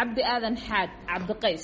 cabdi aadan xaad cabdiqays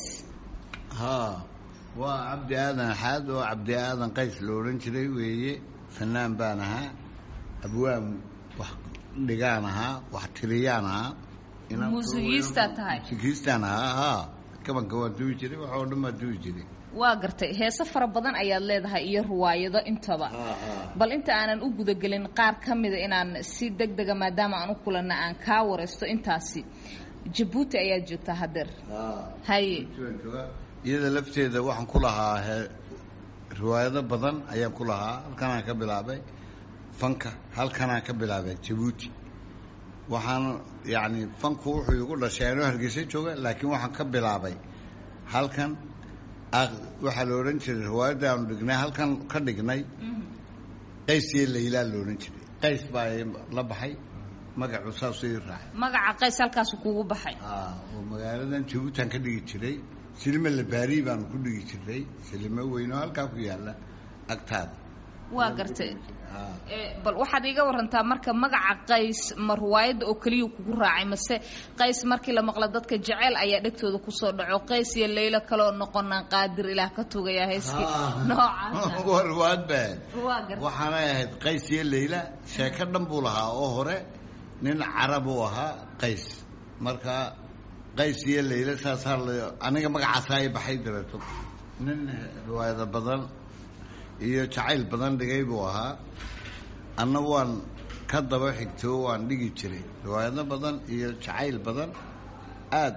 haa waa cabdi aadan xaad oo cabdi aadan qays la odhan jiray weeye fanaan baan ahaa abwaan wax dhigaan ahaa wax tiriyaan ahaa muusigiistaa tahay muusigiistaan ahaa haa kabanka waa duwi jiray wax oo dhan waa duwi jiray waa gartay heese fara badan ayaad leedahay iyo riwaayado intaba bal inta aanan u gudagelin qaar ka mida inaan si deg dega maadaama aan u kulanna aan kaa waraysto intaasi jabuuti ayaad joogtaa hadeer haye iyada lafteeda waxaan ku lahaa he riwaayado badan ayaan ku lahaa halkanaan ka bilaabay fanka halkanaan ka bilaabay jabuuti waxaan yacni fanku wuxuu igu dhashay anoo hargeysa jooga laakiin waxaan ka bilaabay halkan waxaa la odhan jiray riwaayadda aanu dhignay halkan ka dhignay qays iyo laylaa la odhan jiray qays baa la baxay magacu saasuu ii raacay magaca qays halkaasu kugu baxay oo magaaladan jabuutan ka dhigi jiray silime labaari baanu ku dhigi jiray silimo weyn oo halkaa ku yaalla agtaada waa gartay bal waxaad iiga warantaa marka magaca qays ma riwaayadda oo keliya kugu raacay mase qays markii la maqla dadka jeceyl ayaa dhegtooda kusoo dhaco qays iyo laylo kaleoo noqonaan qaadir ilaah ka tugayaa heeskii noocaasa waa riwaayad baa waa gartay waxaanay ahayd qays iyo layla sheeko dhan buu lahaa oo hore nin carab uu ahaa qays marka qays iyo layla saasaa la aniga magacaasaa i baxay dareeto nin riwaayado badan iyo jacayl badan dhigay buu ahaa anna waan ka daba xigtoo waan dhigi jiray riwaayado badan iyo jacayl badan aad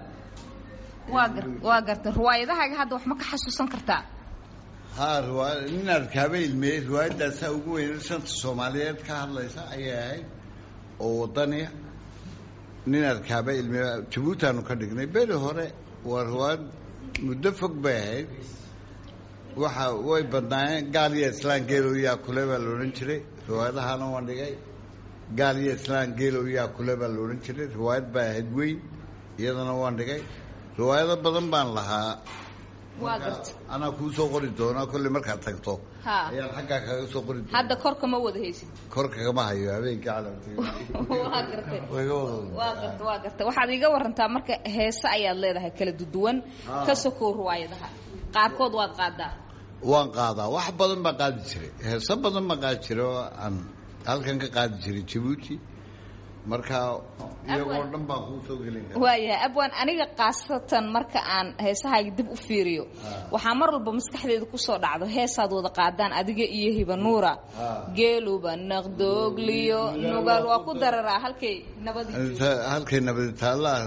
waa gar waa gartay riwaayadahaaga hadda wax ma ka xasuusan kartaa haa riwaaya nin arkaaba ilmeeyey riwaayadaasaa ugu weyn shanta soomaaliyeed ka hadlaysa ayay ahayd oo wadaniya nin arkaaba ilmeeye jabuutaanu ka dhignay beri hore waa riwaayad muddo fog bay ahayd waxa way badnaayeen gaal iyo islaan geelow yaa kule baa la odhan jiray riwaayadahana waan dhigay gaal iyo islaan geelow yaa kule baa la odhan jiray riwaayad baa ahayd weyn iyadana waan dhigay riwaayado badan baan lahaa waa gartay anaa kuu soo qori doonaa kolley markaad tagto ha ayaan xaggaa kaga soo qori doona hadda korka ma wada haysid kor kagama hayo habeenkii calamtay waa gartay wayga wada waa garta waa garta waxaad iiga warantaa marka heese ayaad leedahay kala duduwan ka sokow riwaayadaha qaarkood waad qaadaa waan qaadaa wax badan baan qaadi jiray heeso badan baan qaadi jiray oo aan halkan ka qaadi jiray jabuuti marka iyagoo dhan baan kuu soo gelin karaa waayahay abwaan aniga khaasatan marka aan heesahaaga dib u fiiriyo waxaa mar walba maskaxdeeda kusoo dhacdo heesaad wada qaadaan adiga iyo hiba nuura geeluba naqdoogliyo nugaal waa ku dararaa halkay nabadi halkay nabadi taallaa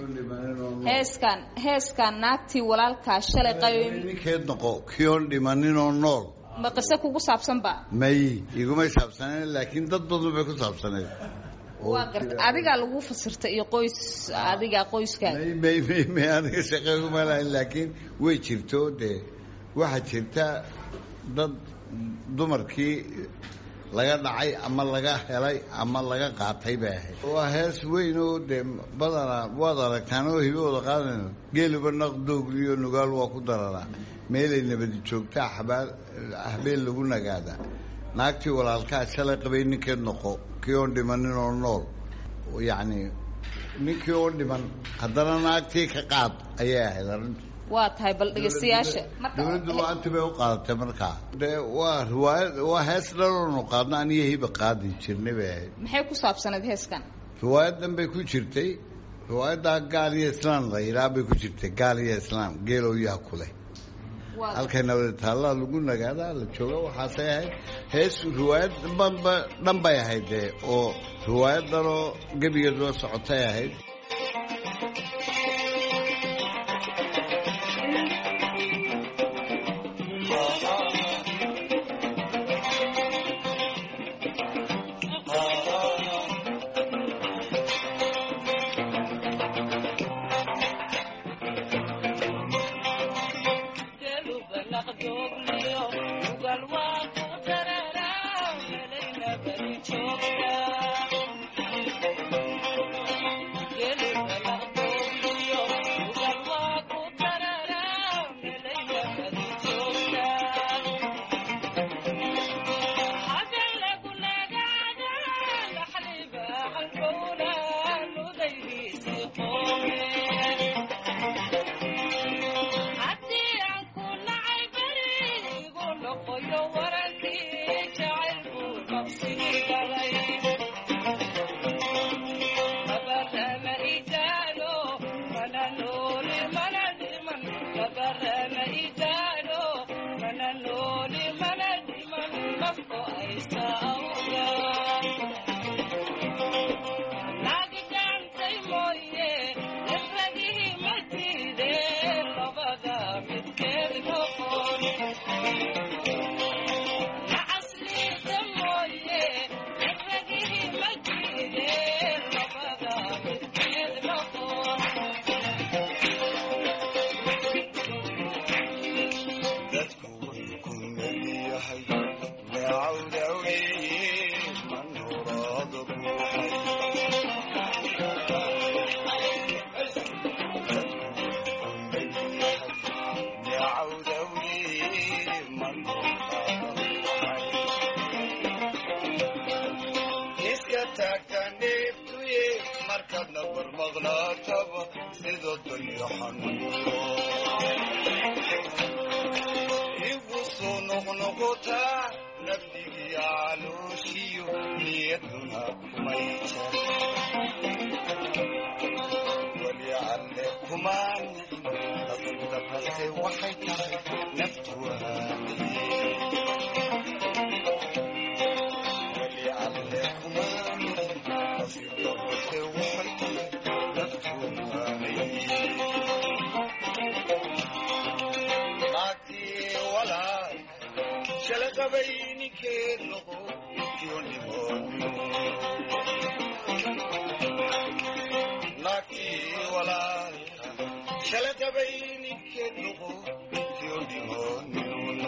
heeskan heeskan naagtii walaalkaa shalay qaybay ninkeed noqo kiyoon dhimaninoo nool ma qiso kugu saabsanba may igumay saabsaneen laakiin dad badan bay ku saabsaneed waa garta adigaa lagu fasirta iyo qoys adigaa qoyskaaga may may may may aniga shaqeeguma lahayn laakiin way jirto dee waxaa jirta dad dumarkii laga dhacay ama laga helay ama laga qaatay bay ahayd waa hees weyn oo dee badanaa waad aragtaan oo hibahooda qaadanayno geeluba naqdoogliyo nugaal waa ku dararaa meelay nabadi joogtaa xabaal habeen lagu nagaadaa naagtii walaalkaa shalay qabay ninkeed noqo kii oon dhimanin oo nool yacni ninkii oo dhiman haddana naagtii ka qaad ayay ahayd arrintu waa tahay bal dhegeystayaasha marka dowladdu maanta bay u qaadatay markaa dee waa riwaayad waa hees dhaloonu qaadno aniyo hiba qaadi jirnay bay ahayd maxay ku saabsanayd heeskan riwaayadan bay ku jirtay riwaayaddaa gaal iyo islaam la yidhaha bay ku jirtay gaal iyo islaam geelow yaa kuleh waa halkay nabadi taallaa lagu nagaadaa la jooga waxaasay ahayd hees riwaayad dhanba dhan bay ahayd dee oo riwaayad dhanoo gebigeed loo socotay ahayd sida dayaxanuuro igu soo noqnoqotaa nabdigii calooshiyo niyaduna kumay jar weli alle kumaa nicin nasiibda balse waxay tahay naftu waaniye weli alle kumaa nicin nasiibda balse waxay tahay naftu waaniye naagtii walaal shalaqabayninkeed noqo yonimoonimo naagtii walaal shalaqabayninkeed noqo yonimoonimo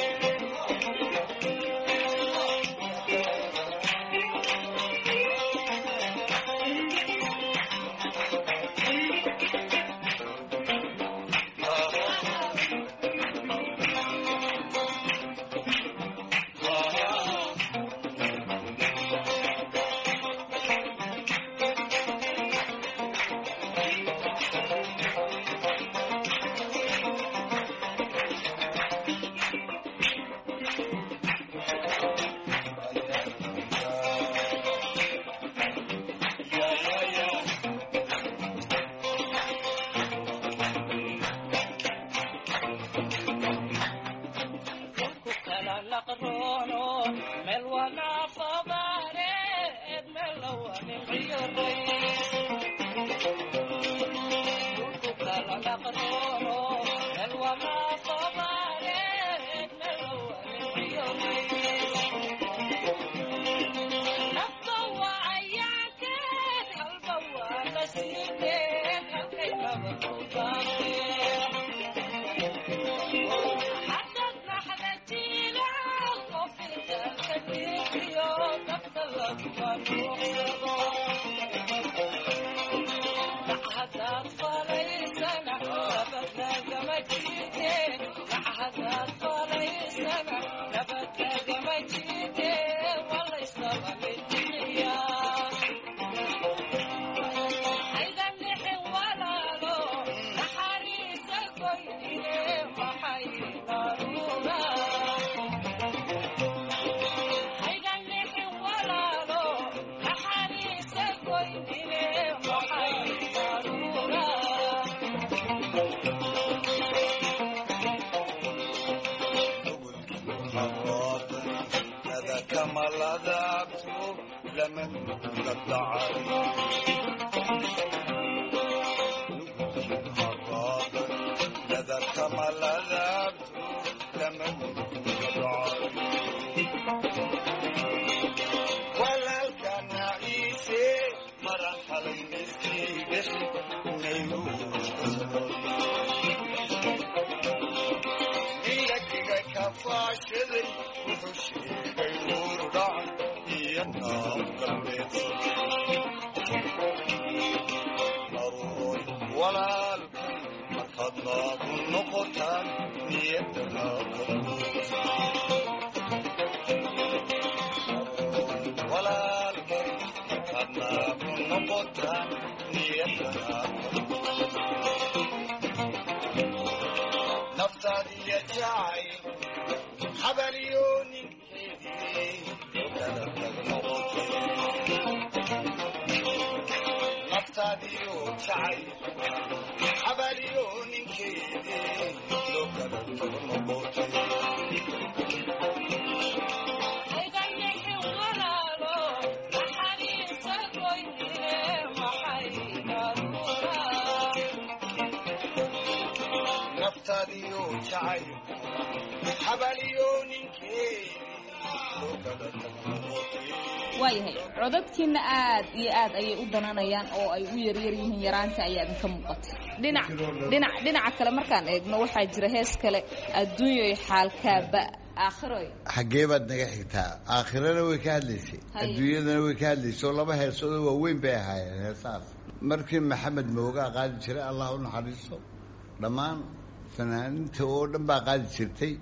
waayahay codadkiina aad iyo aad ayay u dananayaan oo ay u yaryar yihiin yaraanta ayaa idinka muuqatay dhinac dhinac dhinaca kale markaan eegno waxaa jira hees kale adduunyoy xaalkaaba aakhiro xaggee baad naga xigtaa aakhirana way ka hadlaysay adduunyadana way ka hadlaysay oo laba heesoodoo waaweyn bay ahaayeen heesahaas markii maxamed moogaa qaadi jiray allah u naxariiso dhammaan fanaaninta oo dhan baa qaadi jirtay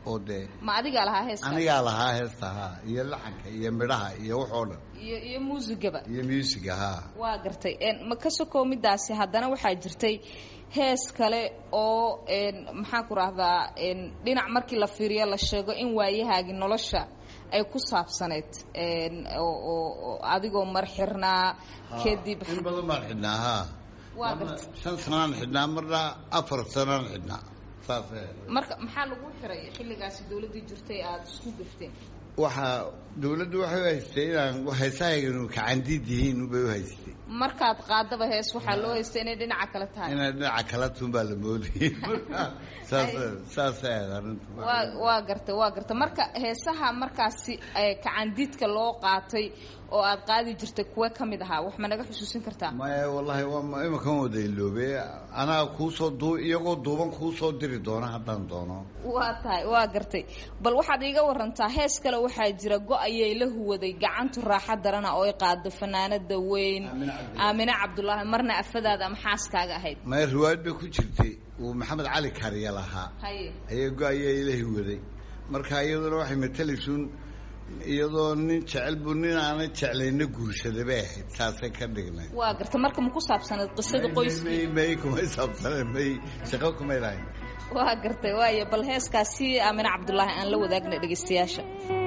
oo dee ma adigaa lahaa heeska anigaa lahaa heesta haa iyo laxanka iyo midhaha iyo waxoo dhan iyo iyo muusigaba iyo musiga haa waa gartay n ma ka sokow midaasi haddana waxaa jirtay hees kale oo n maxaan ku rahdaa n dhinac markii la fiiriyo la sheego in waayahaagii nolosha ay ku saabsaneyd n oo oo oo adigoo mar xirnaa kadib in badan baan xidhnaa haa Waa Marna gartay. shan sanaan xidhnaa marna afar sanaan xidhnaa saasee marka maxaa lagu xiray xilligaasi dawladdii jirtay aada isku gafteen waxaa dawladdu waxay u haystay inaan heesahaynu kacandiid yihiin bay u haystay markaad qaadaba hees waxaa loo haystay inay dhinaca kale tahay inay dhinaca kala tun baa la moodayay saas saasay ahayd arrintu waa waa gartay waa gartay marka heesaha markaasi ee kacandiidka loo qaatay oo aad qaadi jirtay kuwe ka mid ahaa wax ma naga xusuusin kartaa maya wallaahi waa imakan wada iloobe anaa kuusoo duu iyagoo duuban kuusoo diri doona haddaan doono waa tahay waa gartay bal waxaad iiga warantaa hees kale waxaa jira go-ayay la huwaday gacantu raaxa darana oo ay qaado fanaanada weyn Aamine Cabdulaahi. aamine cabdulaahi marna afadaada ama xaaskaaga ahayd maya riwaayad bay ku jirtay uu maxamed cali kariya lahaa haye ayay go-ayay ilahi waday marka iyaduna waxay matalaysuun iyadoo nin jecel buu nin aanay jeclayna guursaday bay ahayd saasay ka dhignay waa gartay marka ma ku saabsanayd qisada qoyskii may may kumay saabsaneen may shaqo kumay lahayn waa gartay waayo bal heeskaasi aamine cabdulaahi aan la wadaagna dhegaystayaasha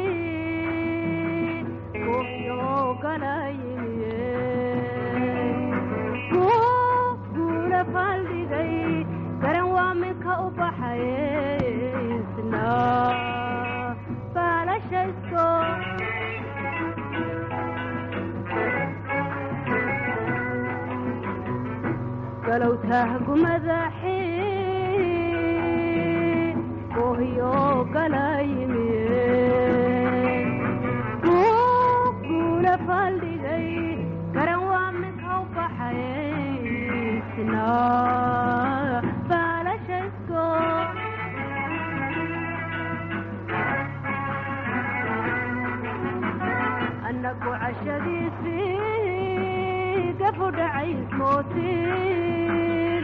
galowtahgu madaxii ohyo galayimiye guuna faldhigay garan waa mid haw baxaysna baalashaysko annagu cashadiisii gafu dhacays mootiin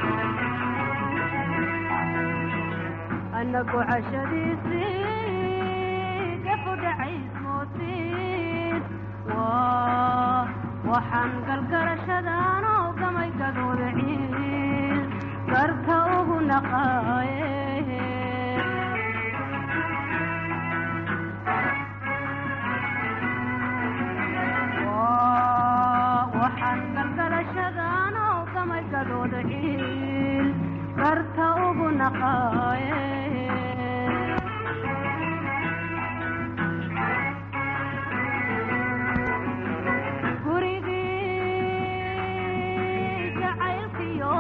annagu cashadiisii gafu dhacays mootiin waa waxaan galgarashadaan oo gamay gadooda ciil garka ugu naqaaye waxaan galgalashadaan oo gamay gadooda ciil garta ugu naqaaye gurigii jacaylkiyo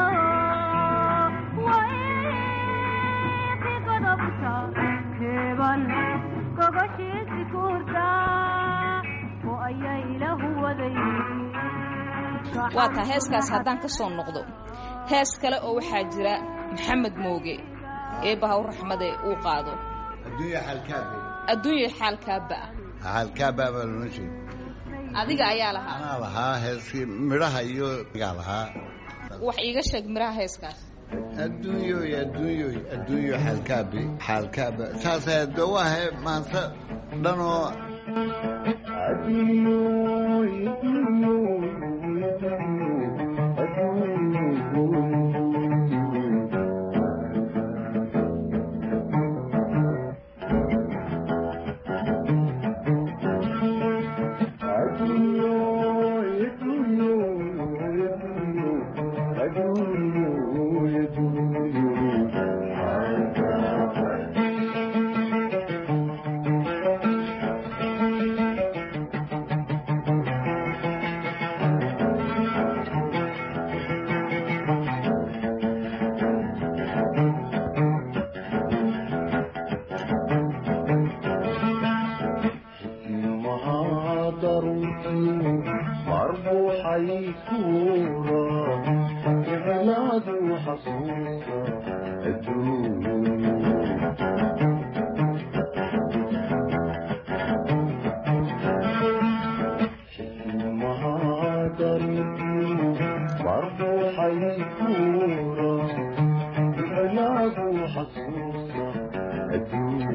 wayqi godobta keeban gogoshiisi kuurta oo ayay lahu waday waa taa heeskaas haddaan ka soo noqdo hees kale oo waxaa jira maxamed mooge eebbaha u raxmade uu qaado adduunya xaalkaabe adduunya xaalkaaba ah xaalkaaba baa loola jeeda adiga ayaa lahaa anaa lahaa heeskii midhaha iyo gaa lahaa wax iiga sheeg miraha heeskaas adduunyoy adduunyoy adduunyo xaalkaabe xaalkaaba saasay de waa he maanta dhanoo حسوسة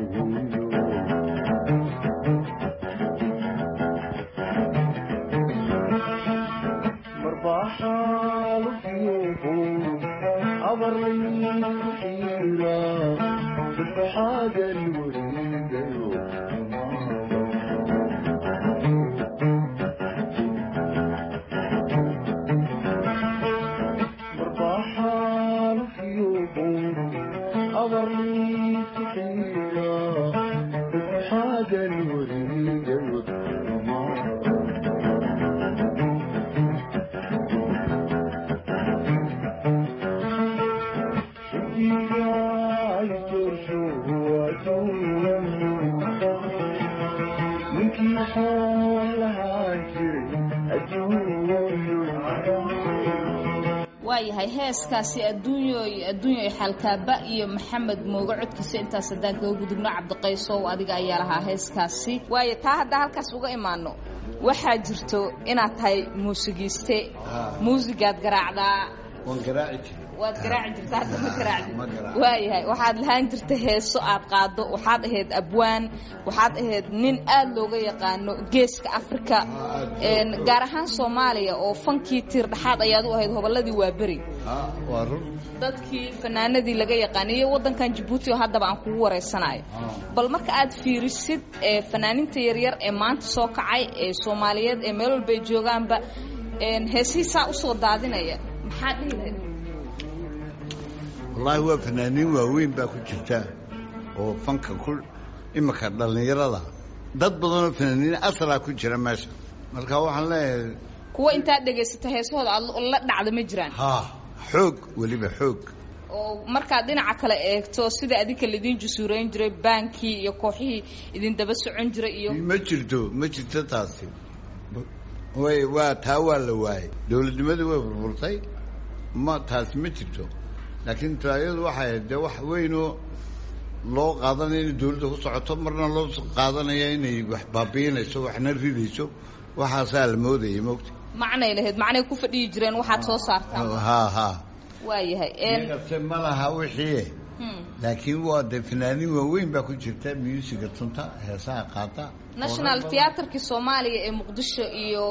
waayahay heeskaasi adduunyoy adduunyoy xalkaaba iyo maxamed mooge codkiisa intaas haddaan kaga gudubno cabdiqaysow adiga ayaa lahaa heeskaasi waayo taa haddaa halkaas uga imaano waxaa jirto inaad tahay muusigiiste muusigaad garaacdaa waan garaaci jiray waad garaaci jirta hadda ma garaacdi Ma garaaci. waayahay waxaad lahaan jirta heeso aad qaado waxaad ahayd abwaan waxaad ahayd nin aad looga yaqaano geeska afrika een, gaar ahaan soomaaliya oo fankii tiir dhexaad ayaad u ahayd hobolladii waa beri ha waa run dadkii fanaanadii laga yaqaanay iyo waddankan jabuuti oo haddaba aan kugu wareysanayo bal marka aad fiirisid ee fanaaninta yaryar ee maanta soo kacay ee soomaaliyeed ee meel walba ay joogaanba een, heesihiisaa usoo daadinaya maxaad dhihi lahayd wallaahi waa fanaaniin waaweyn baa ku jirta oo fanka ku imika dhallinyarada dad badanoo fanaaniin asalaa ku jira meesha marka waxaan leeyahay kuwa intaad dhegaysata heesahooda aad la dhacda ma jiraan ha xoog weliba xoog oo markaad dhinaca kale eegto sida adinka laidin jusuurayn jiray baankii iyo kooxihii idin daba socon jiray iyo ma jirto ma jirto taasi way waa taa waa la waayey dowladnimadii way burburtay ma taasi ma jirto laakiin taayadu waxay ahayd dee wax weynoo loo qaadanaya inay dowladda ku socoto marna loo qaadanaya inay wax baabiinayso waxna ridayso waxaasaa la moodayay mogta macnay lahayd macnay ku fadhiyi jireen waxaad soo saartaan ha ha waayahay een iyagase ma laha wixii hmm. laakiin waa dee fanaaniin waaweyn baa ku jirta musiga tunta heesaha qaata national theatrkii soomaaliya ee muqdisho iyo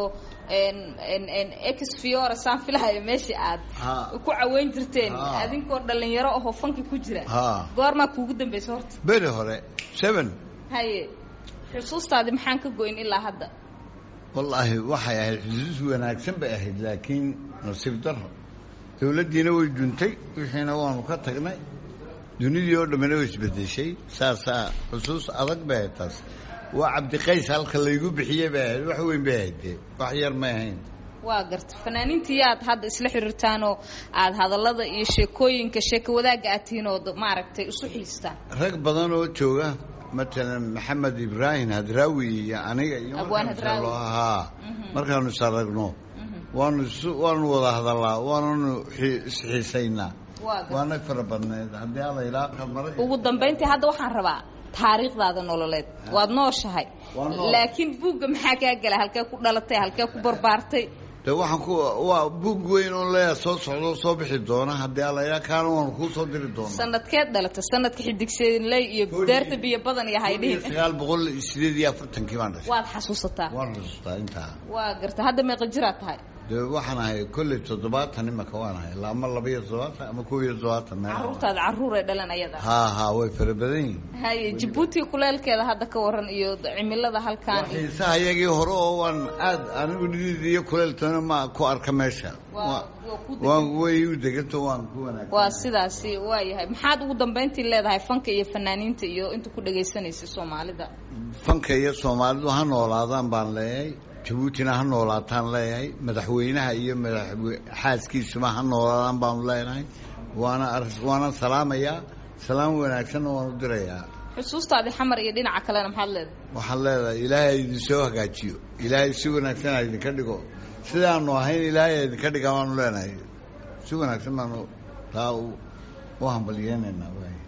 n n n ex fiora saan filahayo meeshii aad Ha. ku caweyn jirteen Ha. adinkoo dhalinyaro ahoo fanki ku jira ha goormaa kuugu dambaysa horta beri hore seven haye xusuustaadi maxaan ka goyn ilaa hadda wallaahi waxay ahayd xusuus wanaagsan bay ahayd laakiin nasiib daro dowladdiina way duntay wixiina waanu ka tagnay dunidii oo dhammina way isbedeshay saasaa xusuus adag bay ahayd taas waa cabdiqays halka laygu bixiyey bay ahayd wax weyn bay ahayd dee wax yar may ahayn waa garta fanaaniintii aad hadda isla xiriirtaanoo aad hadallada iyo sheekooyinka sheeko wadaagga aad tihiin oo maaragtay isu xiistaan rag badan oo jooga matalan maxamed ibraahim hadraawi iyo aniga iyo Abwaan markaanu Hadraawi. isaragno- haa Mhm. markaanu isaragno waanu isu waanu wada hadallaa waananu xi- isxiisaynaa waa garta waana fara badneed haddii alla ilaa qamara ugu dambayntii hadda waxaan rabaa taariikhdaada nololeed waad nooshahay Waa nool. laakiin buugga maxaa kaa gala halkee ku dhalatay halkee ku barbaartay de waxaan ku waa buug weyn oo leeyahay soo socdo soo bixi doona haddii alla ilaa kaana waanu kuu soo diri doonaa sanadkeed dhalatay sanadka xidigseedinley iyo daarta biyo badan iyo kun iyo haydhihin sagaal boqol iyo sideed iyo afartankii baan dhashay waad xasuusataa waan xusuustaa intaa waa garta hadda meeqa jiraad tahay de waxaan ahay kolley toddobaatan imaka waan ahay ilaa ama laba iyo toddobaatan ama kow iyo toddobaatan meel caruurtaada caruuray dhalan ayada haa haa way fara badan yihiin haye jabuuti kuleelkeeda hadda ka waran iyo cimilada halkaan iyo- xiisaha iyagii hore oo waan aad anigu nidid iyo kuleeltoona ma ku arka meesha waa Waa- waa ku waan degan. way u deganto waan ku wanaagsan waa sidaasi waa yahay maxaad ugu dambayntii leedahay fanka iyo fanaaniinta iyo inta ku dhagaysanaysa soomaalida fanka iyo soomaalidu ha noolaadaan baan leeyahay jabuutina ha noolaataan leeyahay madaxweynaha iyo madaxwe xaaskiisuba ha noolaadaan baanu leenahay waana ar- waana salaamayaa salaam wanaagsanna waan u dirayaa xusuustaadi xamar iyo dhinaca kalena maxaad leedahay waxaan leedahay ilaahay idin soo hagaajiyo ilaahay si wanaagsan ha idinka dhigo sidaanu ahayn ilaahay ha idinka dhigaa baanu leenahay si wanaagsan baanu taa u u hambalyeenaynaa waay